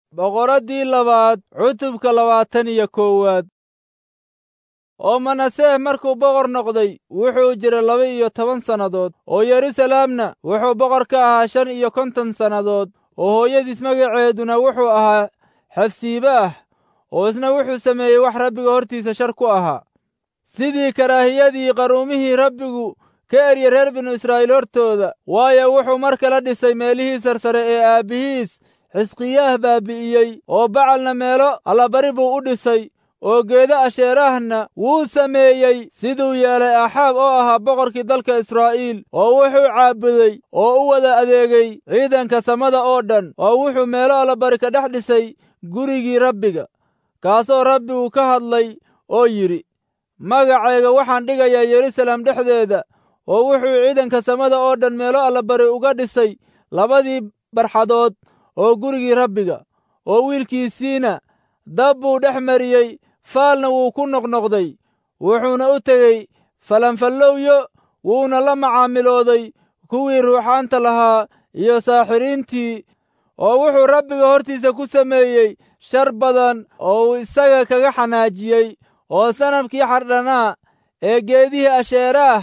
boqoraddii labaad cutubka labaatan iyo koowaad oo manaseeh markuu boqor noqday wuxuu jiray laba iyo toban sannadood oo yeruusalaamna wuxuu boqor ka ahaa shan iyo konton sannadood oo hooyadiis magaceeduna wuxuu ahaa xefsiibaah oo isna wuxuu sameeyey wax rabbiga hortiisa shar ku ahaa sidii karaahiyadii qaruumihii rabbigu ka erye reer binu israa'iil hortooda waayo wuxuu mar kala dhisay meelihii sarsare ee aabbihiis xisqiyaah baabi'iyey oo bacalna meelo allabari buu u dhisay oo geedo asheeraahna wuu sameeyey siduu yeelay axaab oo ahaa boqorkii dalka israa'iil oo wuxuu caabuday oo u wada adeegay ciidanka samada oo dhan oo wuxuu meelo allabari ka dhex dhisay gurigii rabbiga kaasoo rabbigu ka hadlay oo yidhi magacayga waxaan dhigayaa yeruusaalem dhexdeeda oo wuxuu ciidanka samada oo dhan meelo allabari uga dhisay labadii barxadood oo gurigii rabbiga oo wiilkiisiina dab buu dhex mariyey faalna wuu ku noqnoqday wuxuuna u tegey falanfallowyo wuuna la macaamilooday kuwii ruuxaanta lahaa iyo saaxiriintii oo wuxuu rabbiga hortiisa ku sameeyey shar badan oo uu isaga kaga xanaajiyey oo sanamkii xardhanaa ee geedihii asheeraah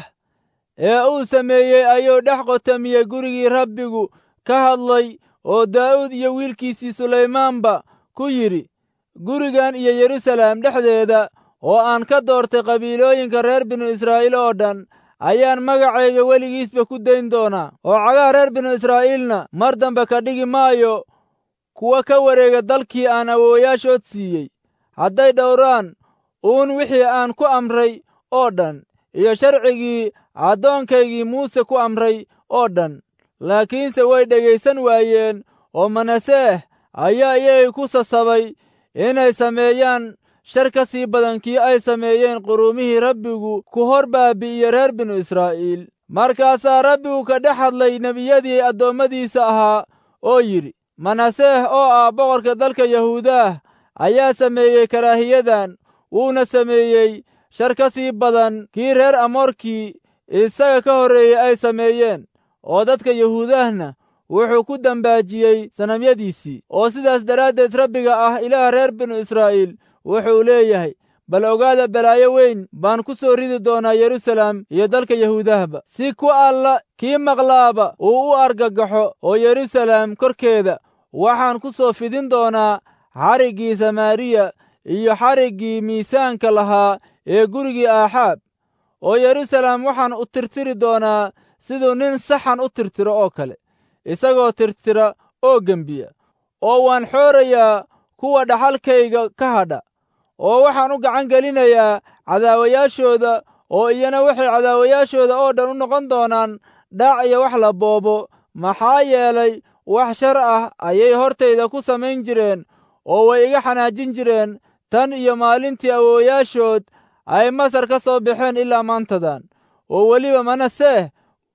ee uu sameeyey ayuu dhex qotamiyey gurigii rabbigu ka hadlay oo daa'uud iyo wiilkiisii sulaymaanba ku yidhi gurigan iyo yeruusaalem dhexdeeda oo aan ka doortay qabiilooyinka reer binu israa'iil oo dhan ayaan magacayga weligiisba ku dayn doonaa oo cagaha reer binu israa'iilna mar dambe ka dhigi maayo kuwa ka wareega dalkii aan awoowayaashood siiyey hadday dhowraan uun wixii aan ku amray oo dhan iyo sharcigii addoonkaygii muuse ku amray oo dhan laakiinse way dhegaysan waayeen oo manaseeh ayaa iyagay ku sasabay inay sameeyaan shar ka sii badan kii ay sameeyeen quruumihii rabbigu ku hor baabi'iye reer binu israa'iil markaasaa rabbigu ka dhex hadlay nebiyadii addoommadiisa ahaa oo yidhi manaseeh oo ah boqorka dalka yahuudaah ayaa sameeyey karaahiyadan wuuna sameeyey shar ka sii badan kii reer amoorkii isaga ka horreeyey ay sameeyeen oo dadka yahuudahna wuxuu ku dambaajiyey sanamyadiisii oo sidaas daraaddeed rabbiga ah ilaah reer binu israa'iil wuxuu leeyahay bal ogaada balaayo weyn baan ku soo ridi doonaa yeruusaalem iyo dalka yahuudahba si ku alla kii maqlaaba uu u argagaxo oo yeruusaalem korkeeda waxaan ku soo fidin doonaa xariggii samaariya iyo xariggii miisaanka lahaa ee gurigii aaxaab oo yeruusaalem waxaan u tirtiri doonaa siduu nin saxan u tirtiro oo kale isagoo tirtira oo gembiya oo waan xoorayaa kuwa dhaxalkayga ka hadha oo waxaan u gacan gelinayaa cadaawayaashooda oo iyana waxay cadaawayaashooda oo dhan u noqon doonaan dhaac iyo wax la boobo maxaa yeelay wax shar ah ayay hortayda ku samayn jireen oo way iga xanaajin jireen tan iyo maalintii awoowayaashood ay masar ka soo baxeen ilaa maantadan oo weliba manaseeh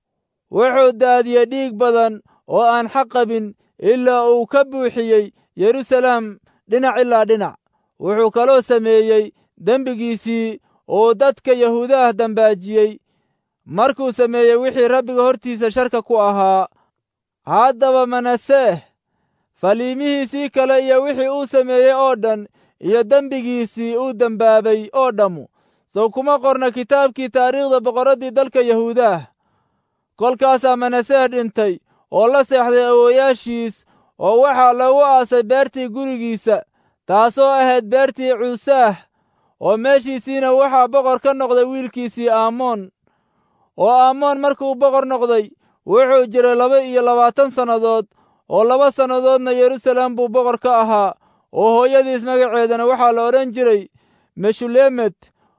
wuxuu daadiyey dhiig badan oo aan xaq qabin ilaa uu ka buuxiyey yeruusaalem dhinac ilaa dhinac wuxuu kaloo sameeyey dembigiisii uu dadka yahuudaah dambaajiyey markuu sameeyey wixii rabbiga hortiisa sharka ku ahaa haddaba manaseeh faliimihiisii kale iyo wixii uu sameeyey oo dhan iyo dembigiisii uu dembaabay oo dhammu sow kuma qorna kitaabkii taariikhda boqorraddii dalka yahuudaah kolkaasaa manaseeh dhintay oo la seexday awoowayaashiis oo waxaa lagu aasay beertii gurigiisa taasoo ahayd beertii cuusaah oo meeshiisiina waxaa boqor ka noqday wiilkiisii aamoon oo aamoon markuu boqor noqday wuxuu jiray laba iyo labaatan sannadood oo laba sannadoodna yeruusaalem buu boqor ka ahaa oo hooyadiis magaceedana waxaa la odhan jiray meshulemet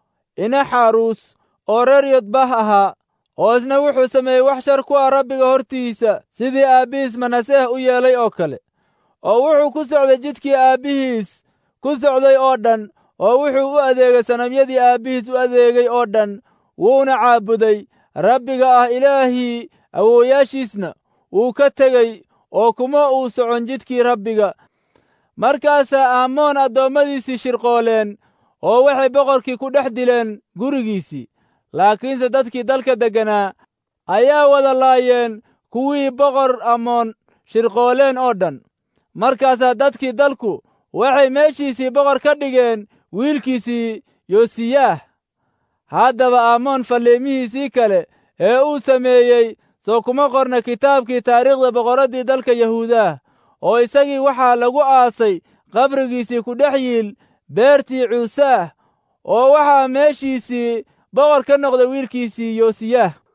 inaxaruus oo reer yodbah ahaa oo isna wuxuu sameeyey wax shar ku ah rabbiga hortiisa sidii aabbihiis manaseeh u yeelay oo kale oo wuxuu ku socday jidkii aabbihiis ku socday oo dhan oo wuxuu u adeegay sanamyadii aabbihiis u adeegay oo dhan wuuna caabuday rabbiga ah ilaahii awoowayaashiisna wuu ka tegey oo kuma uu socon jidkii rabbiga markaasaa aamoon addoommadiisii shirqooleen oo waxay boqorkii ku dhex dileen gurigiisii laakiinse dadkii dalka degganaa ayaa wada laayeen kuwii boqor amoon shirqooleen oo dhan markaasaa dadkii dalku waxay meeshiisii boqor ka dhigeen wiilkiisii yosiyaah haddaba aamoon falliimihiisii kale ee uu sameeyey soo kuma qorna kitaabkii taariikhda boqorraddii dalka yahuudaah oo isagii waxaa lagu aasay qabrigiisii ku dhex yiil beertii cuusaah oo waxaa meeshiisii boqor ka noqday wiilkiisii yosiyaah